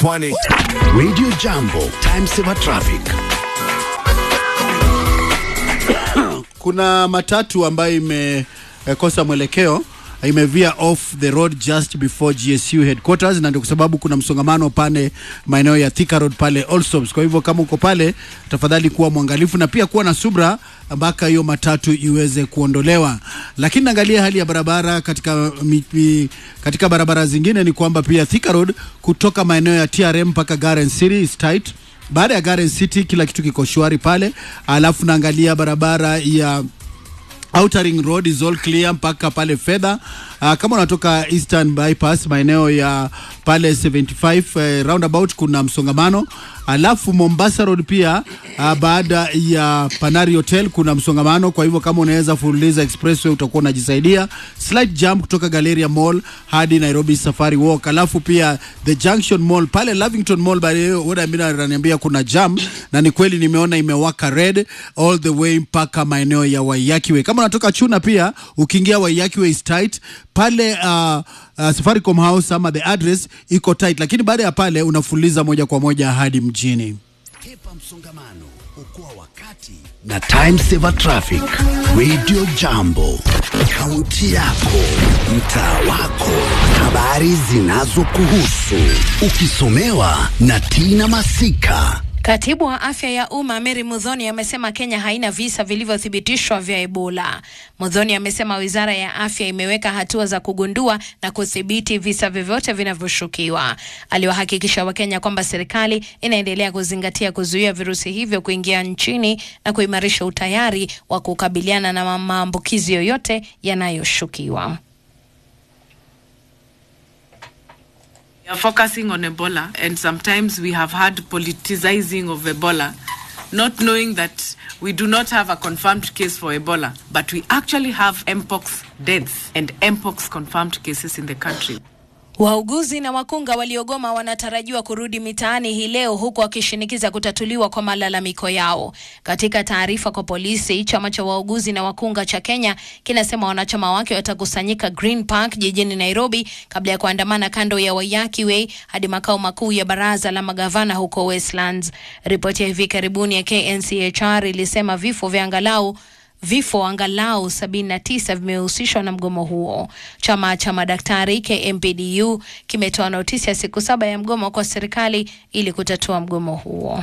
Pwani. Radio Jambo, time saver traffic. Kuna matatu ambayo imekosa mwelekeo imevia off the road just before GSU headquarters, na ndio kwa sababu kuna msongamano pale maeneo ya Thika Road pale Allsops. Kwa hivyo kama uko pale, tafadhali kuwa mwangalifu na pia kuwa na subra mpaka hiyo matatu iweze kuondolewa. Lakini naangalia hali ya barabara katika mi, mi, katika barabara zingine ni kwamba pia Thika Road kutoka maeneo ya TRM mpaka Garden City is tight. Baada ya Garden City kila kitu kiko shwari pale, alafu naangalia barabara ya Outer Ring Road is all clear mpaka pale fedha. Uh, kama unatoka Eastern Bypass maeneo ya pale 75 uh, roundabout kuna msongamano. Alafu Mombasa Road pia uh, baada ya Panari Hotel kuna msongamano, kwa hivyo kama unaweza fululiza expressway utakuwa unajisaidia. Slight jump kutoka Galleria Mall hadi Nairobi Safari Walk. Alafu pia the Junction Mall pale Lavington Mall by oda mimi ananiambia kuna jam na ni kweli nimeona imewaka red all the way mpaka maeneo ya Waiyaki Way. Kama unatoka Chuna pia ukiingia Waiyaki Way is tight pale uh, uh, Safaricom House ama the address iko tight, lakini baada ya pale unafuliza moja kwa moja hadi mjini. Kepa msongamano, okoa wakati na time saver traffic. Radio Jambo, kaunti yako, mtaa wako, habari zinazokuhusu, ukisomewa na Tina Masika. Katibu wa afya ya umma Mary Mudhoni amesema Kenya haina visa vilivyothibitishwa vya Ebola. Mudhoni amesema wizara ya afya imeweka hatua za kugundua na kudhibiti visa vyovyote vinavyoshukiwa. Aliwahakikisha Wakenya kwamba serikali inaendelea kuzingatia kuzuia virusi hivyo kuingia nchini na kuimarisha utayari wa kukabiliana na maambukizi yoyote yanayoshukiwa. We are focusing on Ebola, and sometimes we have had politicizing of Ebola, not knowing that we do not have a confirmed case for Ebola, but we actually have Mpox deaths and Mpox confirmed cases in the country. Wauguzi na wakunga waliogoma wanatarajiwa kurudi mitaani hii leo huku wakishinikiza kutatuliwa kwa malalamiko yao. Katika taarifa kwa polisi, chama cha wauguzi na wakunga cha Kenya kinasema wanachama wake watakusanyika Green Park jijini Nairobi kabla ya kuandamana kando ya Waiyaki Way hadi makao makuu ya baraza la magavana huko Westlands. Ripoti ya hivi karibuni ya KNCHR ilisema vifo vya angalau vifo angalau 79 vimehusishwa na mgomo huo. Chama cha madaktari KMPDU kimetoa notisi ya siku saba ya mgomo kwa serikali ili kutatua mgomo huo.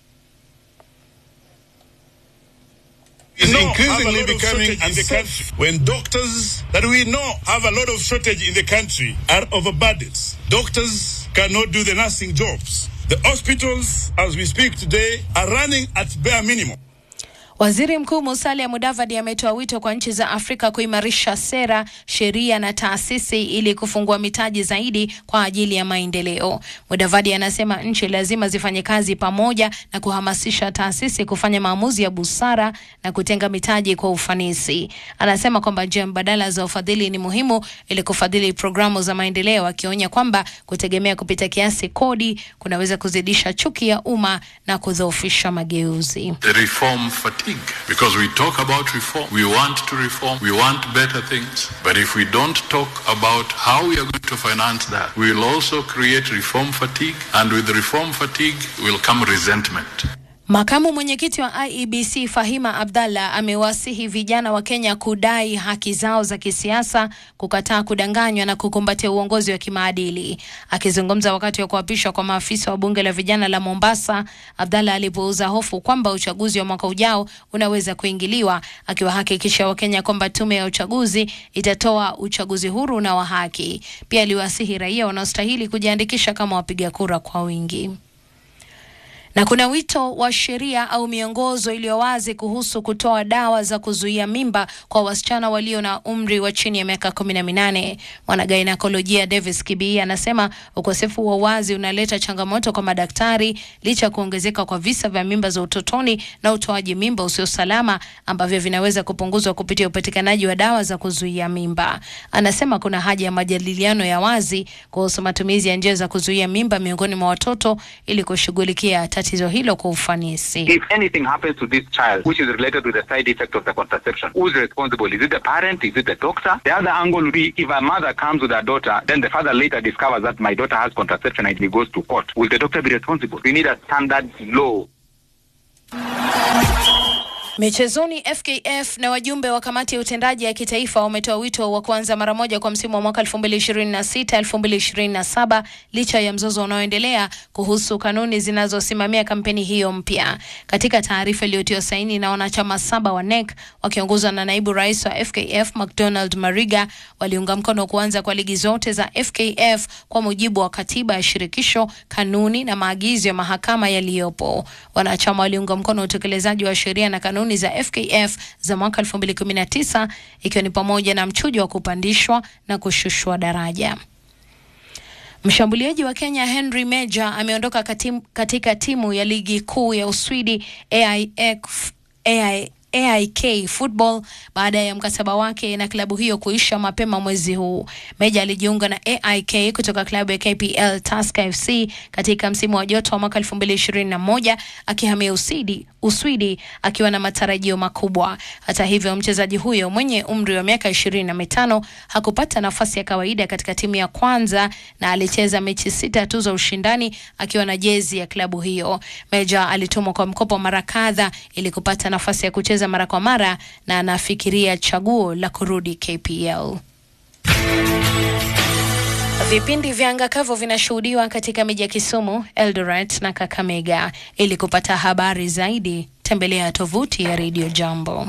is increasingly becoming unsafe when doctors that we know have a lot of shortage in the country are overburdened. Doctors cannot do the nursing jobs. The hospitals, as we speak today, are running at bare minimum. Waziri Mkuu Musalia Mudavadi ametoa wito kwa nchi za Afrika kuimarisha sera, sheria na taasisi ili kufungua mitaji zaidi kwa ajili ya maendeleo. Mudavadi anasema nchi lazima zifanye kazi pamoja na kuhamasisha taasisi kufanya maamuzi ya busara na kutenga mitaji kwa ufanisi. Anasema kwamba njia mbadala za ufadhili ni muhimu ili kufadhili programu za maendeleo, akionya kwamba kutegemea kupita kiasi kodi kunaweza kuzidisha chuki ya umma na kudhoofisha mageuzi. the reform fatigue because we talk about reform we want to reform we want better things but if we don't talk about how we are going to finance that we will also create reform fatigue and with reform fatigue will come resentment Makamu mwenyekiti wa IEBC Fahima Abdallah amewasihi vijana wa Kenya kudai haki zao za kisiasa, kukataa kudanganywa na kukumbatia uongozi wa kimaadili. Akizungumza wakati wa kuapishwa kwa maafisa wa bunge la vijana la Mombasa, Abdallah alipouza hofu kwamba uchaguzi wa mwaka ujao unaweza kuingiliwa, akiwahakikisha Wakenya kwamba tume ya uchaguzi itatoa uchaguzi huru na wa haki. Pia aliwasihi raia wanaostahili kujiandikisha kama wapiga kura kwa wingi na kuna wito wa sheria au miongozo iliyo wazi kuhusu kutoa dawa za kuzuia mimba kwa wasichana walio na umri wa chini ya miaka kumi na minane. Mwanagainekolojia Davis Kibii anasema ukosefu wa wazi unaleta changamoto kwa madaktari licha ya kuongezeka kwa visa vya mimba za utotoni na utoaji mimba usio salama ambavyo vinaweza kupunguzwa kupitia upatikanaji wa dawa za kuzuia mimba. Anasema kuna haja ya majadiliano ya wazi kuhusu matumizi ya njia za kuzuia mimba miongoni mwa watoto ili kushughulikia tatizo hilo kwa ufanisi. If anything happens to this child, which is related to the side effect of the contraception, who's responsible? Is it the parent? Is it the doctor? The other angle would be if a mother comes with her daughter, then the father later discovers that my daughter has contraception and he goes to court. Will the doctor be responsible? We need a standard law. Michezoni, FKF na wajumbe wa kamati ya utendaji ya kitaifa wametoa wito wa kuanza mara moja kwa msimu wa mwaka 2026 2027 licha ya mzozo unaoendelea kuhusu kanuni zinazosimamia kampeni hiyo mpya. Katika taarifa iliyotiwa saini na wanachama saba wa NEC wakiongozwa na naibu rais wa FKF McDonald Mariga, waliunga mkono kuanza kwa ligi zote za FKF kwa mujibu wa katiba ya shirikisho, kanuni na maagizo ya mahakama yaliyopo. Wanachama waliunga mkono utekelezaji wa sheria na kanuni za FKF za mwaka 2019 ikiwa ni pamoja na mchujo wa kupandishwa na kushushwa daraja. Mshambuliaji wa Kenya Henry Meja ameondoka katim, katika timu ya ligi kuu ya Uswidi AIK, AI, AIK Football baada ya mkataba wake na klabu hiyo kuisha mapema mwezi huu. Meja alijiunga na AIK kutoka klabu ya KPL Tusker FC katika msimu wa joto wa mwaka 2021 akihamia Uswidi, Uswidi akiwa na matarajio makubwa. Hata hivyo, mchezaji huyo mwenye umri wa miaka ishirini na mitano hakupata nafasi ya kawaida katika timu ya kwanza na alicheza mechi sita tu za ushindani akiwa na jezi ya klabu hiyo. Meja alitumwa kwa mkopo mara kadha ili kupata nafasi ya kucheza mara kwa mara na anafikiria chaguo la kurudi KPL. Vipindi vya anga kavu vinashuhudiwa katika miji ya Kisumu, Eldoret na Kakamega. Ili kupata habari zaidi, tembelea tovuti ya Radio Jambo.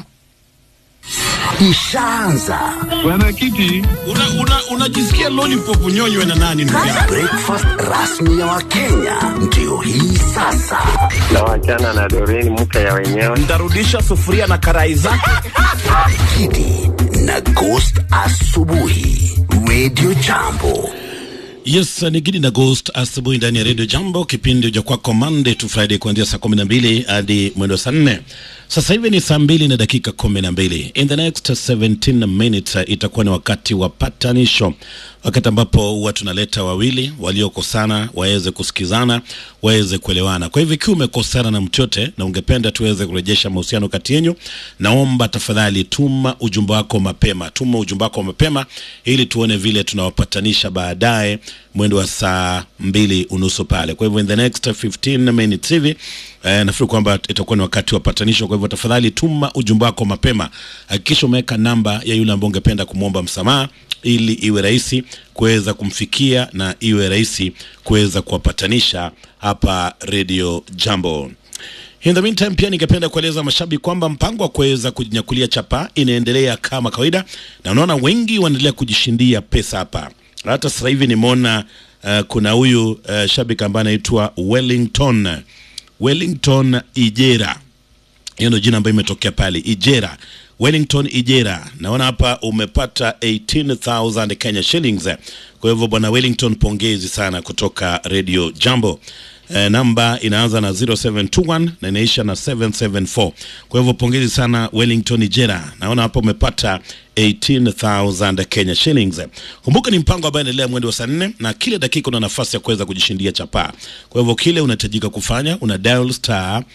Ishaanza Bwana Kiti, unajisikia una, una lollipop nyonywe na nani ndugu yangu? breakfast rasmi ya Wakenya ndio hii sasa. na wachana na Doreen mke ya wenyewe. Ntarudisha sufuria na karai zake. Kidi na Ghost asubuhi, Radio Jambo. Yes, ni Gidi na Ghost asubuhi ndani ya Radio Jambo, kipindi cha kwako Monday to Friday kuanzia saa kumi na mbili hadi mwendo saa nne. Sasa hivi ni saa mbili na dakika kumi na mbili. In the next 17 minutes uh, itakuwa ni wakati wa patanisho, wakati ambapo huwa tunaleta wawili waliokosana waweze kusikizana, waweze kuelewana. Kwa hivyo ikiwa umekosana na mtu yote na ungependa tuweze kurejesha mahusiano kati yenu, naomba tafadhali tuma ujumbe wako mapema, tuma ujumbe wako mapema ili tuone vile tunawapatanisha baadaye mwendo wa saa mbili unusu pale. Kwa hivyo in the next 15 minutes hivi eh, nafikiri kwamba itakuwa ni wakati wa patanisho. Kwa hivyo tafadhali tuma ujumbe wako mapema, hakikisha umeweka namba ya yule ambaye ungependa kumwomba msamaha ili iwe rahisi kuweza kumfikia na iwe rahisi kuweza kuwapatanisha hapa Radio Jambo. In the meantime pia ningependa kueleza mashabiki kwamba mpango wa kuweza kujinyakulia chapa inaendelea kama kawaida, na unaona wengi wanaendelea kujishindia pesa hapa. Hata sasa hivi nimeona uh, kuna huyu uh, shabiki ambaye anaitwa Wellington Wellington Ijera, hiyo ndio jina ambayo imetokea pale Ijera. Wellington Ijera, naona hapa umepata 18000 Kenya shillings. Kwa hivyo bwana Wellington, pongezi sana kutoka Radio Jambo. Eh, namba inaanza na 0721 na inaisha na 774. Kwa hivyo pongezi sana Wellington Ijera, naona hapa umepata 18000 Kenya shillings. Kumbuka ni mpango ambao unaendelea mwendo wa saa nne na kila dakika una nafasi ya kuweza kujishindia chapaa. Kwa hivyo kile unahitajika kufanya una dial star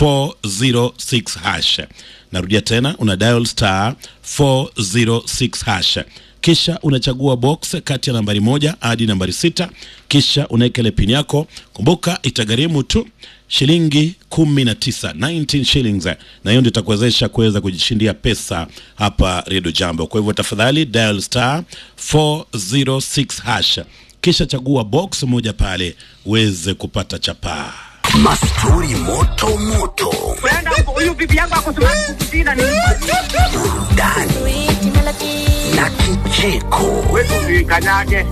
406 hash. Narudia tena una dial star 406 hash kisha unachagua box kati ya nambari moja hadi nambari sita kisha unaweka ile pini yako. Kumbuka itagharimu tu shilingi kumi na tisa 19 shillings, na hiyo ndio itakuwezesha kuweza kujishindia pesa hapa Radio Jambo. Kwa hivyo tafadhali dial star 406 hash kisha chagua box moja pale uweze kupata chapaa. Mastori moto moto, Huyu bibi yangu akusema kukusina ni burudani na kicheko. kanyage.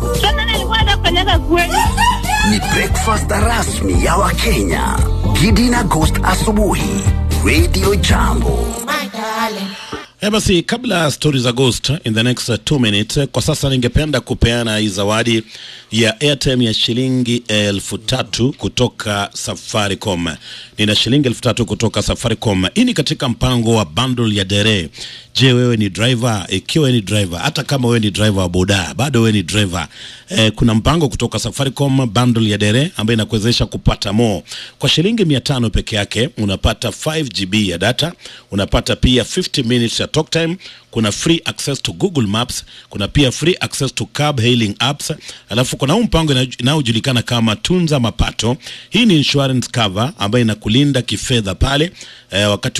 Ni breakfast rasmi ya Wakenya. Gidi na Ghost asubuhi, Radio Jambo. Eh, basi kabla story za ghost in the next uh, two minutes, eh, kwa sasa ningependa kupeana hii zawadi ya airtime ya shilingi elfu tatu kutoka Safaricom. Nina shilingi elfu tatu kutoka Safaricom. Hii ni katika mpango wa bundle ya dere. Je, wewe ni driver? Ikiwa wewe ni driver, hata kama wewe ni driver wa boda, bado wewe ni driver. Eh, kuna mpango kutoka Safaricom bundle ya dere ambayo inakuwezesha kupata more. Kwa shilingi 500 peke yake unapata 5 GB ya data, unapata pia 50 minutes ya talk time, kuna free access to Google Maps, kuna pia free access to cab hailing apps, alafu kuna huu mpango ina- inayojulikana kama tunza mapato. Hii ni insurance cover ambayo inakulinda kifedha pale eh, wakati